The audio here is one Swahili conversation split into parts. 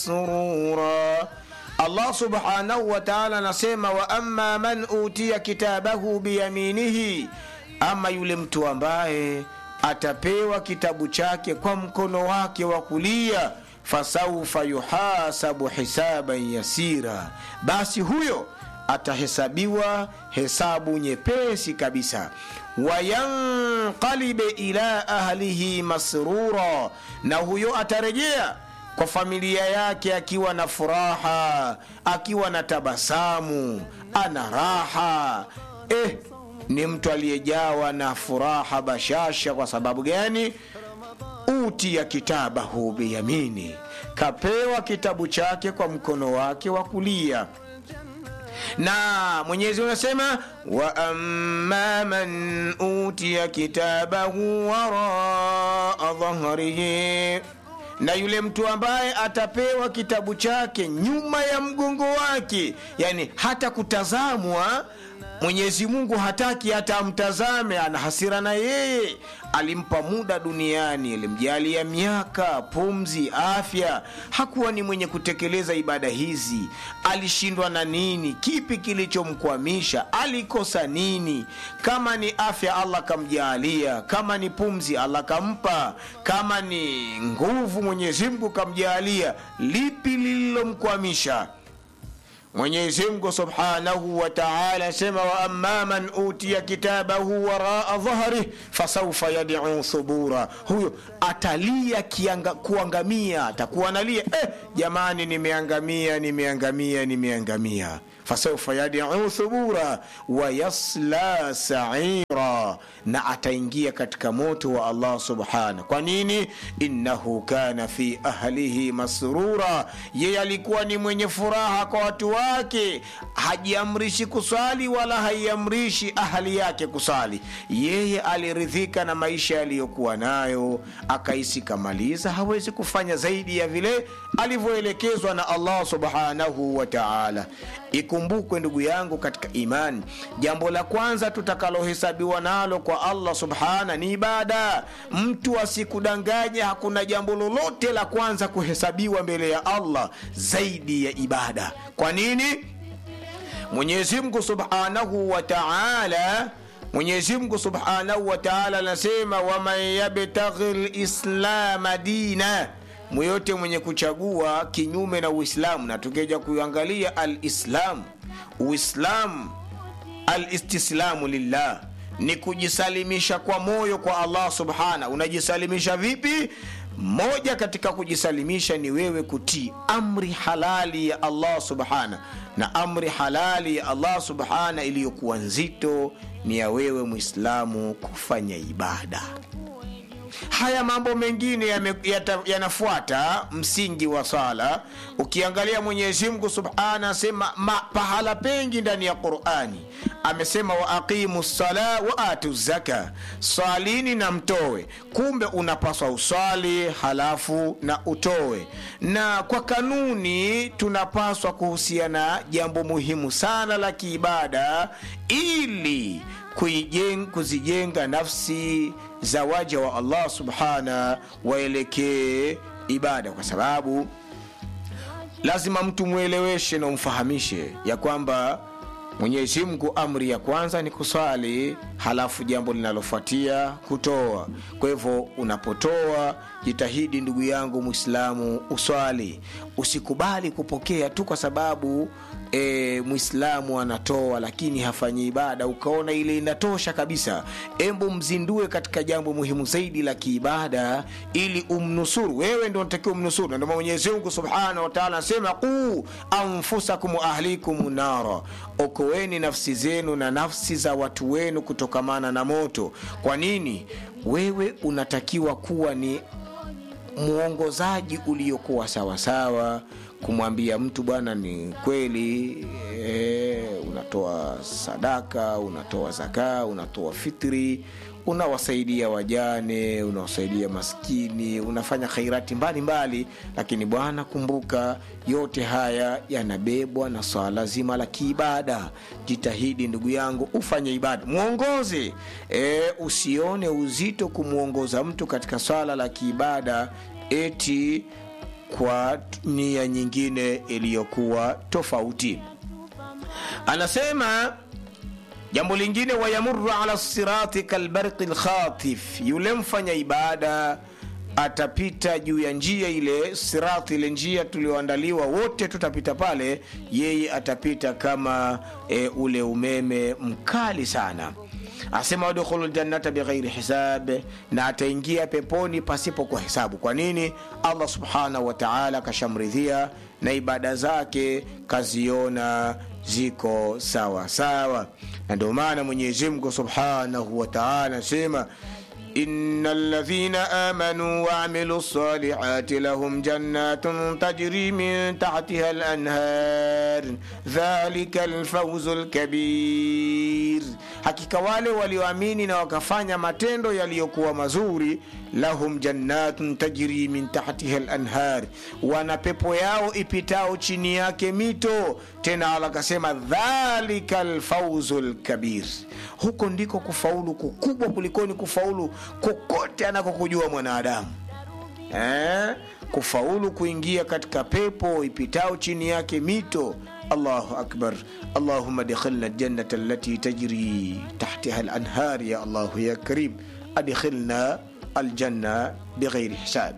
surura allah subhanahu wa taala anasema wa amma man utiya kitabahu biyaminihi ama yule mtu ambaye atapewa kitabu chake kwa mkono wake wa kulia fasaufa yuhasabu hisaban yasira basi huyo atahesabiwa hesabu nyepesi kabisa wayanqalibe ila ahlihi masrura na huyo atarejea kwa familia yake akiwa na furaha akiwa na tabasamu ana raha eh, ni mtu aliyejawa na furaha bashasha kwa sababu gani utiya kitabahu biyamini kapewa kitabu chake kwa mkono wake wa kulia na mwenyezi unasema wa amma man utiya kitabahu waraa dhahrihi na yule mtu ambaye atapewa kitabu chake nyuma ya mgongo wake yani hata kutazamwa mwenyezi mungu hataki hata amtazame ana hasira na yeye alimpa muda duniani alimjalia miaka pumzi afya hakuwa ni mwenye kutekeleza ibada hizi alishindwa na nini kipi kilichomkwamisha alikosa nini kama ni afya allah kamjaalia kama ni pumzi allah kampa kama ni nguvu mwenyezi mungu kamjaalia lipi lililomkwamisha mwenyezi mungu subhanahu wa taala asema wa amma man utiya kitabahu waraa dhahrih fasaufa yaduu thubura huyo atalia kianga, kuangamia atakuwa analia eh, jamani nimeangamia nimeangamia nimeangamia fasaufa yaduu thubura wayasla saira na ataingia katika moto wa allah subhanahu kwa nini innahu kana fi ahlihi masrura yeye alikuwa ni mwenye furaha kwa watu wake hajiamrishi kusali wala haiamrishi ahali yake kusali yeye aliridhika na maisha yaliyokuwa nayo akahisi kamaliza hawezi kufanya zaidi ya vile alivyoelekezwa na allah subhanahu wa taala ikumbukwe ndugu yangu katika imani jambo la kwanza tutakalohesabiwa nalo kwa allah subhana ni ibada mtu asikudanganya hakuna jambo lolote la kwanza kuhesabiwa mbele ya allah zaidi ya ibada kwa nini mwenyezi mungu subhanahu wa taala mwenyezi mungu subhanahu wa taala anasema waman yabtaghi lislama dina mweyote mwenye kuchagua kinyume na uislamu na tukija kuangalia alislamu uislamu alistislamu lillah ni kujisalimisha kwa moyo kwa allah subhana unajisalimisha vipi moja katika kujisalimisha ni wewe kutii amri halali ya allah subhana na amri halali ya allah subhana iliyokuwa nzito ni ya wewe mwislamu kufanya ibada haya mambo mengine yanafuata ya ya msingi wa sala ukiangalia mwenyezi mungu subhana asema pahala pengi ndani ya qurani amesema wa aqimu sala wa atu zaka swalini na mtowe kumbe unapaswa uswali halafu na utowe na kwa kanuni tunapaswa kuhusiana jambo muhimu sana la kiibada ili kuijeng, kuzijenga nafsi za waja wa allah subhana waelekee ibada kwa sababu lazima mtu mweleweshe na umfahamishe ya kwamba mwenyezi mungu amri ya kwanza ni kuswali halafu jambo linalofuatia kutoa kwa hivyo unapotoa jitahidi ndugu yangu mwislamu uswali usikubali kupokea tu kwa sababu e, mwislamu anatoa lakini hafanyi ibada ukaona ile inatosha kabisa embu mzindue katika jambo muhimu zaidi la kiibada ili umnusuru wewe ndo natakiwa umnusuru ndio mwenyezi mungu subhanahu wataala anasema quu anfusakum ahlikum nara okoeni nafsi zenu na nafsi za watu wenu kutokamana na moto kwa nini wewe unatakiwa kuwa ni mwongozaji uliokuwa sawasawa kumwambia mtu bwana ni kweli e, unatoa sadaka unatoa zakaa unatoa fitri unawasaidia wajane unawasaidia maskini unafanya khairati mbalimbali mbali, lakini bwana kumbuka yote haya yanabebwa na swala zima la kiibada jitahidi ndugu yangu ufanye ibada mwongoze e, usione uzito kumwongoza mtu katika swala la kiibada eti kwa nia nyingine iliyokuwa tofauti anasema jambo lingine wayamuru ala sirati kalbarqi lkhatif yule mfanya ibada atapita juu ya njia ile sirati ile njia tulioandaliwa wote tutapita pale yeye atapita kama e, ule umeme mkali sana asema wadkhulu ljannata bighairi hisab na ataingia peponi pasipo kwa hesabu kwa nini allah subhanahu wa taala kashamridhia na ibada zake kaziona ziko sawa sawa na ndio maana mwenyezimngu subhanahu wa taala anasema إن الذين آمنوا وعملوا الصالحات لهم جنات تجري من تحتها الأنهار ذلك الفوز الكبير hakika wale walioamini na wakafanya matendo yaliyokuwa mazuri lahum jannatun tajri min tahtiha lanhar wana pepo yao ipitao chini yake mito tena ala akasema dhalika lfauzu lkabir huko ndiko kufaulu kukubwa kulikoni kufaulu kokote anakokujua mwanadamu eh? kufaulu kuingia katika pepo ipitao chini yake mito allahu akbar allahuma adkhilna ljannata allati tajri tahtiha lanhar ya allahu ya karim adkhilna aljanna bighairi hisab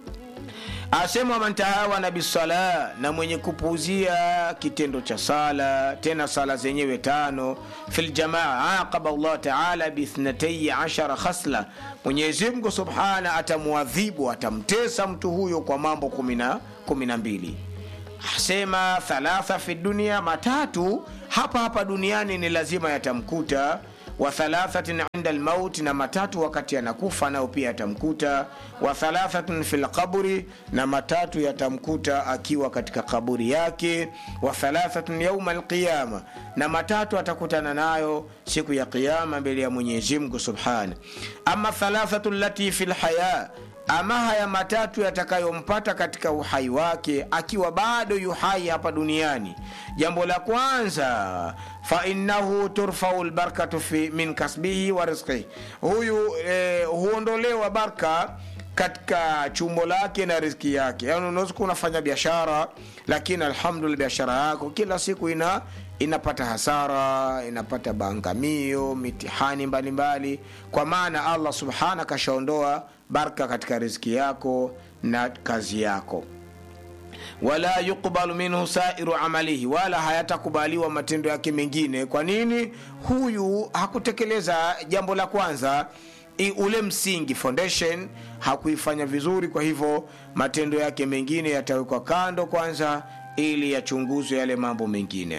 asema waman tahawana bisala na mwenye kupuuzia kitendo cha sala tena sala zenyewe tano fi ljamaa aqaba llah taala biithnatai ashara khasla mwenyezimngu subhana atamwadhibu atamtesa mtu huyo kwa mambo kumi na mbili asema thalatha fi dunia matatu hapa hapa duniani ni lazima yatamkuta wa thalathatin inda lmauti na matatu wakati anakufa nao pia yatamkuta wa thalathatin fi lqabri na matatu yatamkuta akiwa katika kaburi yake wa thalathatin yauma alqiyama na matatu atakutana nayo siku ya qiama mbele ya mwenyezimngu subhana ama thalathatu lati fi lhaya ama haya matatu yatakayompata katika uhai wake akiwa bado yuhai hapa duniani jambo la kwanza fainahu turfau lbarkatu min kasbihi wa rizqihi huyu eh, huondolewa barka katika chumbo lake na riziki yake yani unaweza kuwa unafanya biashara lakini alhamdulillah biashara yako kila siku ina inapata hasara inapata bangamio mitihani mbalimbali mbali. kwa maana allah subhana kashaondoa barka katika riziki yako na kazi yako wala yuqbalu minhu sairu amalihi wala hayatakubaliwa matendo yake mengine kwa nini huyu hakutekeleza jambo la kwanza I, ule msingi foundation hakuifanya vizuri kwa hivyo matendo yake mengine yatawekwa kando kwanza ili yachunguzwe yale mambo mengine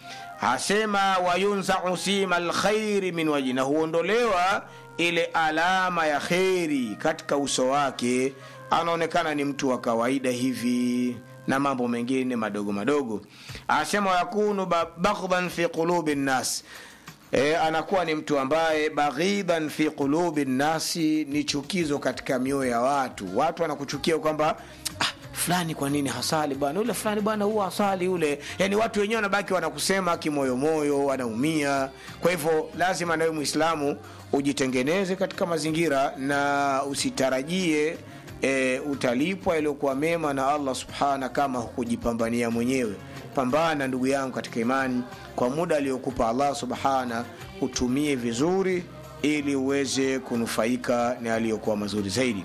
asema wayunzau sima lkhairi min waji na huondolewa ile alama ya kheri katika uso wake anaonekana ni mtu wa kawaida hivi na mambo mengine madogo madogo asema yakunu baghdhan fi qulubi nnas e, anakuwa ni mtu ambaye baghidan fi qulubi nnasi ni chukizo katika mioyo ya watu watu wanakuchukia kwamba ah, fulani kwa nini hasali bwana ule fulani bwana huwa hasali ule yani watu wenyewe wanabaki wanakusema kimoyomoyo wanaumia kwa hivyo lazima nawe mwislamu ujitengeneze katika mazingira na usitarajie e, utalipwa yaliyokuwa mema na allah subhana kama hukujipambania mwenyewe pambana ndugu yangu katika imani kwa muda aliyokupa allah subhana utumie vizuri ili uweze kunufaika na aliyokuwa mazuri zaidi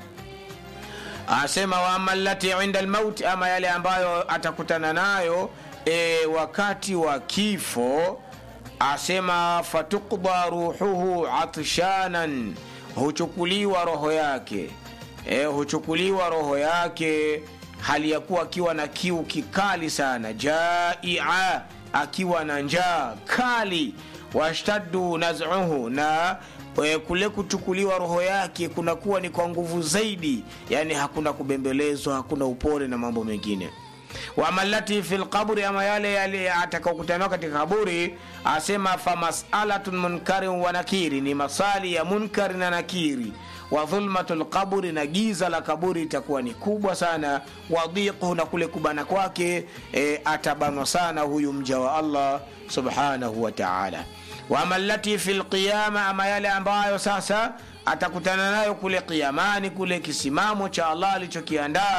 asema waama lati inda lmauti ama yale ambayo atakutana nayo e, wakati wa kifo asema fatukda ruhuhu atshanan huchukuliwa roho yake e, huchukuliwa roho yake hali ya kuwa akiwa na kiu kikali sana jaia akiwa na njaa kali washtaddu nazuhu na e, kule kuchukuliwa roho yake kunakuwa ni kwa nguvu zaidi yani hakuna kubembelezwa hakuna upole na mambo mengine wamalati fi lqabri ama yale yale atakaokutaniwa katika kaburi asema famasalatun munkarin wa nakiri ni masali ya munkari na nakiri wa dhulmatu lqaburi na giza la kaburi itakuwa ni kubwa sana wadhiquhu na kule kubana kwake e, atabanwa sana huyu mja wa allah subhanahu wa taala wama lati fi lqiyama ama yale ambayo sasa atakutana nayo kule kiamani kule kisimamo cha allah alichokiandaa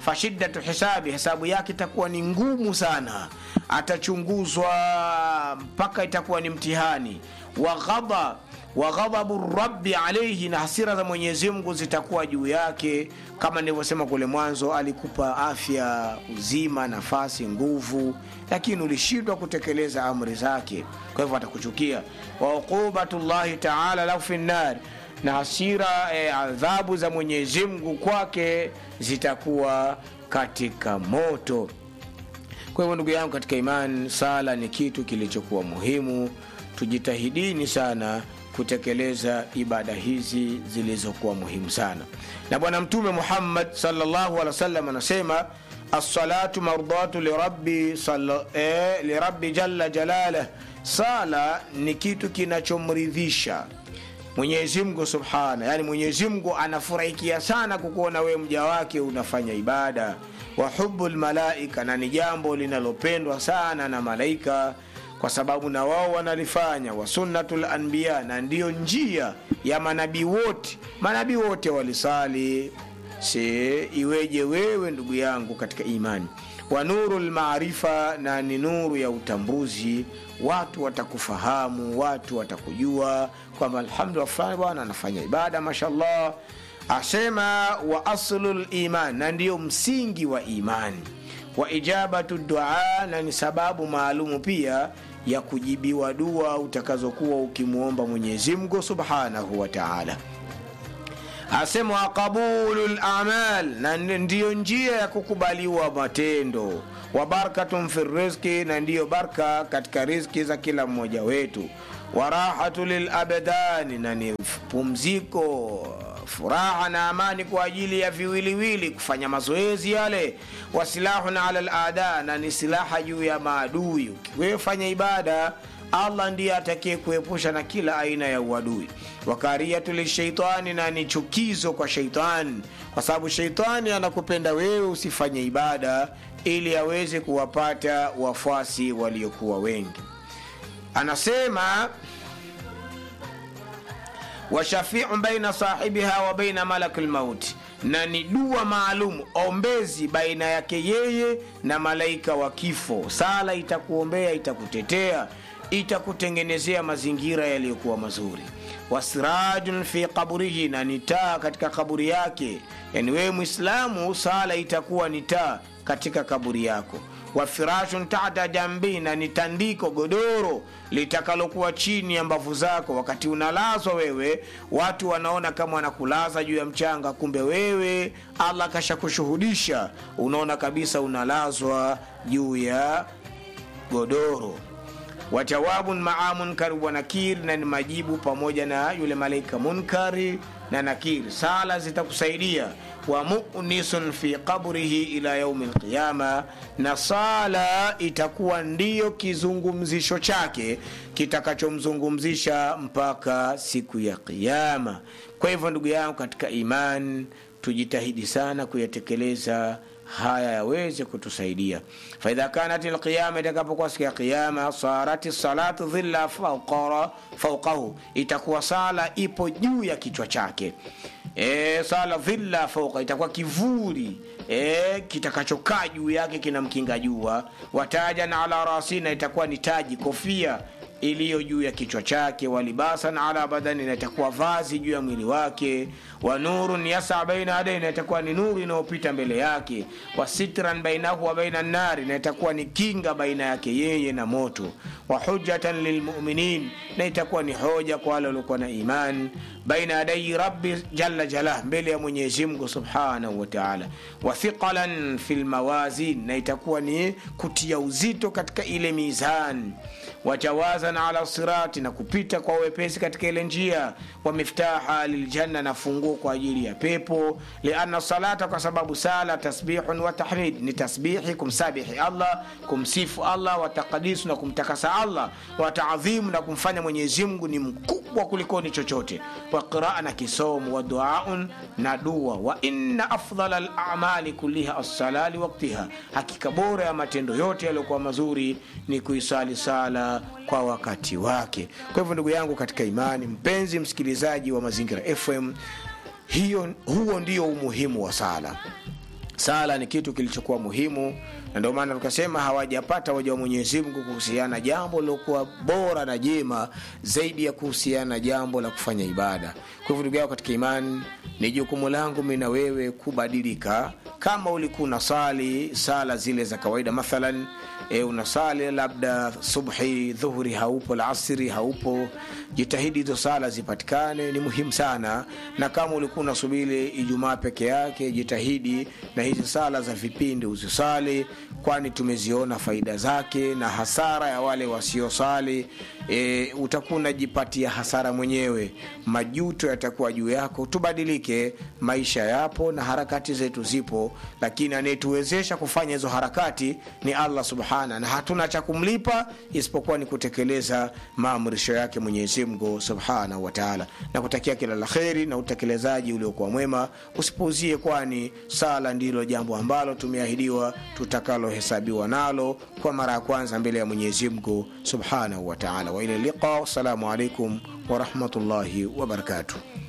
fashiddatu hisabi hesabu yake itakuwa ni ngumu sana atachunguzwa mpaka itakuwa ni mtihani wa ghadha wa ghadhabu rabbi alaihi na hasira za mwenyezi mungu zitakuwa juu yake kama nilivyosema kule mwanzo alikupa afya uzima nafasi nguvu lakini ulishindwa kutekeleza amri zake kwa hivyo atakuchukia wa uqubatullahi taala lahu fi nnari na hasira eh, adhabu za mwenyezi mungu kwake zitakuwa katika moto kwa hivyo ndugu yangu katika imani sala ni kitu kilichokuwa muhimu tujitahidini sana kutekeleza ibada hizi zilizokuwa muhimu sana na bwana mtume muhammad salllahu alehi wasallam anasema assalatu mardatu lirabbi, sala, eh, lirabbi jalla jalalah sala ni kitu kinachomridhisha mwenyezi mungu subhana yani mwenyezi mungu anafurahikia sana kukuona wewe mja wake unafanya ibada wa hubu lmalaika na ni jambo linalopendwa sana na malaika kwa sababu na wao wanalifanya wa sunnatu lanbiya na ndiyo njia ya manabii wote manabii wote walisali se iweje wewe ndugu yangu katika imani wa nuru lmaarifa na ni nuru ya utambuzi watu watakufahamu watu watakujua kwamba alhamdulillah fulani bwana anafanya ibada mashallah asema wa aslu liman na ndiyo msingi wa imani wa ijabatu dua na ni sababu maalumu pia ya kujibiwa dua utakazokuwa ukimwomba mwenyezi mungu subhanahu wa taala asema wa qabulu lamal na ndiyo njia ya kukubaliwa matendo wa barakatun fi rizki na ndiyo barka katika rizki za kila mmoja wetu wa rahatu lilabdani na ni pumziko furaha na amani kwa ajili ya viwiliwili kufanya mazoezi yale wasilahun ala lada na ni silaha juu ya maadui ukiwefanya ibada allah ndiye atakie kuepusha na kila aina ya uadui wakariyatu lisheitani na ni chukizo kwa sheitani kwa sababu sheitani anakupenda wewe usifanye ibada ili aweze kuwapata wafuasi waliokuwa wengi anasema washafiu baina sahibiha wa baina malaki lmauti na ni dua maalum ombezi baina yake yeye na malaika wa kifo sala itakuombea itakutetea itakutengenezea mazingira yaliyokuwa mazuri wasirajun fi kaburihi na ni taa katika kaburi yake yani wewe mwislamu sala itakuwa ni taa katika kaburi yako wa firashun tata jambi na ni tandiko godoro litakalokuwa chini ya mbavu zako wakati unalazwa wewe watu wanaona kama wanakulaza juu ya mchanga kumbe wewe allah kashakushuhudisha unaona kabisa unalazwa juu ya godoro wajawabun maa munkari wa nakir na ni majibu pamoja na yule malaika munkari na nakir sala zitakusaidia wa munisun fi qabrihi ila yaumi lqiyama na sala itakuwa ndiyo kizungumzisho chake kitakachomzungumzisha mpaka siku ya qiama kwa hivyo ndugu yangu katika iman tujitahidi sana kuyatekeleza haya yaweze kutusaidia faidha kanat lqiyama itakapokuwa siku ya qiyama sarati salatu dhilla fauqahu itakuwa sala ipo juu ya kichwa chake e, sala dhilla fauqa itakuwa kivuli e, kitakachokaa juu yake kinamkinga jua watajan ala rasina itakuwa ni taji kofia iliyo juu ya kichwa chake walibasan ala badani na itakuwa vazi juu ya mwili wake wa nurun yasa baina adai na itakuwa ni nuru inayopita mbele yake wa sitran bainahu wa baina nari na itakuwa ni kinga baina yake yeye na moto wa hujatan lilmuminin na itakuwa ni hoja kwa wale waliokuwa na iman baina yadai rabbi jalla jalah mbele ya mwenyezi mungu subhanahu wa taala wa thiqalan fi lmawazin na itakuwa ni kutia uzito katika ile mizani wajawazan ala sirati na kupita kwa wepesi katika ile njia wa miftaha liljanna na funguo kwa ajili ya pepo lianna salata kwa sababu sala tasbihun wa tahmid ni tasbihi kumsabihi allah kumsifu allah wa taqdisu na kumtakasa allah wa taadhimu na kumfanya mwenyezi mungu ni mkubwa kulikoni chochote wa qiraa na kisomo wa duaun na dua wa inna afdala lamali kulliha assala liwaktiha hakika bora ya matendo yote yaliyokuwa mazuri ni kuisali sala kwa wakati wake kwa hivyo ndugu yangu katika imani mpenzi msikilizaji wa mazingira fm hiyo huo ndio umuhimu wa sala sala ni kitu kilichokuwa muhimu na ndio maana tukasema hawajapata waja wa mwenyezi mungu kuhusiana jambo lilokuwa bora na jema zaidi ya kuhusiana na jambo la kufanya ibada kwa hivyo ndugu yao katika imani ni jukumu langu mi na wewe kubadilika kama ulikuwa unasali sala zile za kawaida mathalan e, unasali labda subhi dhuhuri haupo lasiri haupo jitahidi hizo sala zipatikane ni muhimu sana na kama ulikuwa unasubiri ijumaa peke yake jitahidi na hizi sala za vipindi uzisali kwani tumeziona faida zake na hasara ya wale wasiosali e, utakuwa unajipatia hasara mwenyewe majuto yatakuwa juu yako tubadilike maisha yapo na harakati zetu zipo lakini anayetuwezesha kufanya hizo harakati ni allah subhana na hatuna cha kumlipa isipokuwa ni kutekeleza maamrisho yake mwenyezi mungu subhanahu wataala na kutakia kila la kheri na utekelezaji uliokuwa mwema usipuuzie kwani sala ndilo jambo ambalo tumeahidiwa tutakalohesabiwa nalo kwa mara ya kwanza mbele ya mwenyezi mungu subhanahu wataala waila liqa wassalamu alaikum warahmatullahi wabarakatuh